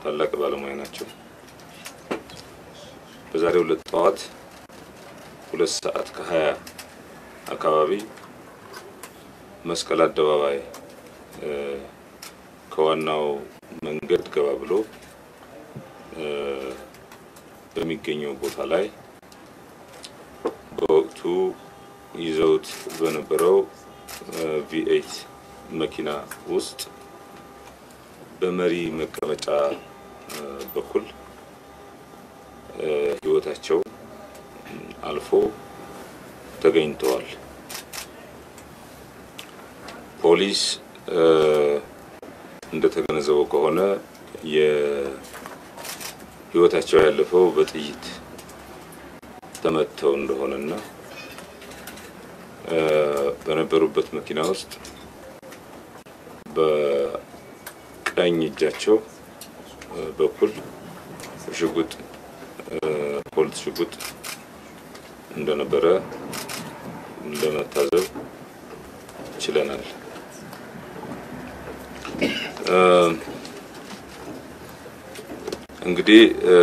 ታላቅ ባለሙያ ናቸው። በዛሬው ዕለት ጠዋት ሁለት ሰዓት ከሀያ አካባቢ መስቀል አደባባይ ከዋናው መንገድ ገባ ብሎ በሚገኘው ቦታ ላይ በወቅቱ ይዘውት በነበረው ቪኤይት መኪና ውስጥ በመሪ መቀመጫ በኩል ሕይወታቸው አልፎ ተገኝተዋል። ፖሊስ እንደተገነዘበው ከሆነ የሕይወታቸው ያለፈው በጥይት ተመተው እንደሆነና በነበሩበት መኪና ውስጥ በቀኝ እጃቸው በኩል ሽጉጥ ፖሊስ ሽጉጥ እንደነበረ ለመታዘብ ችለናል። እንግዲህ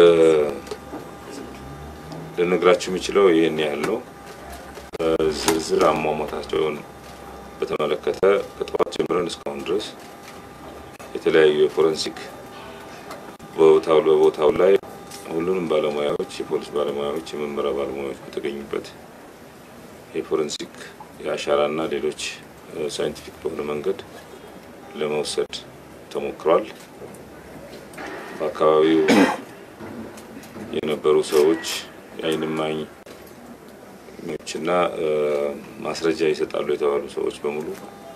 ልነግራችሁ የሚችለው ይህን ያህል ነው። ዝርዝር አሟሟታቸውን በተመለከተ ከጠዋት ጀምረን እስካሁን ድረስ የተለያዩ የፎረንሲክ ቦታው በቦታው ላይ ሁሉንም ባለሙያዎች የፖሊስ ባለሙያዎች፣ የምርመራ ባለሙያዎች በተገኙበት የፎረንሲክ የአሻራና ሌሎች ሳይንቲፊክ በሆነ መንገድ ለመውሰድ ተሞክሯል። በአካባቢው የነበሩ ሰዎች የዓይን እማኞችና ማስረጃ ይሰጣሉ የተባሉ ሰዎች በሙሉ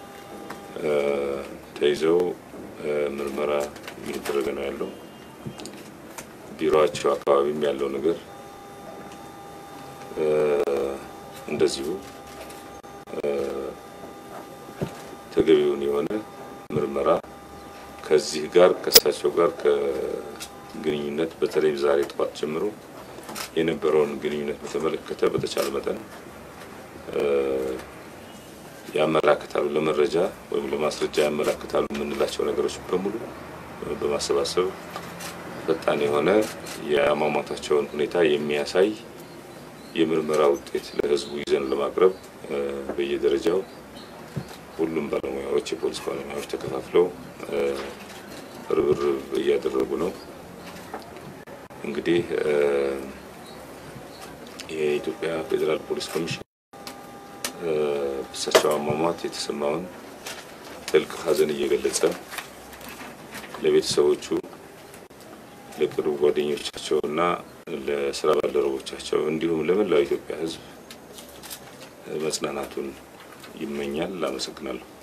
ተይዘው ምርመራ እየተደረገ ነው ያለው። ቢሮቸው አካባቢም ያለው ነገር እንደዚሁ ተገቢውን የሆነ ምርመራ ከዚህ ጋር ከእሳቸው ጋር ከግንኙነት በተለይ ዛሬ ጠዋት ጀምሮ የነበረውን ግንኙነት በተመለከተ በተቻለ መጠን ያመላክታሉ፣ ለመረጃ ወይም ለማስረጃ ያመላክታሉ የምንላቸው ነገሮች በሙሉ በማሰባሰብ ፈጣን የሆነ የአሟሟታቸውን ሁኔታ የሚያሳይ የምርመራ ውጤት ለሕዝቡ ይዘን ለማቅረብ በየደረጃው ሁሉም ባለሙያዎች የፖሊስ ባለሙያዎች ተከፋፍለው ርብርብ እያደረጉ ነው። እንግዲህ የኢትዮጵያ ፌዴራል ፖሊስ ኮሚሽን እሳቸው አሟሟት የተሰማውን ጥልቅ ሐዘን እየገለጸ ለቤተሰቦቹ ለቅርብ ጓደኞቻቸው እና ለስራ ባልደረቦቻቸው እንዲሁም ለመላው ኢትዮጵያ ሕዝብ መጽናናቱን ይመኛል። አመሰግናለሁ።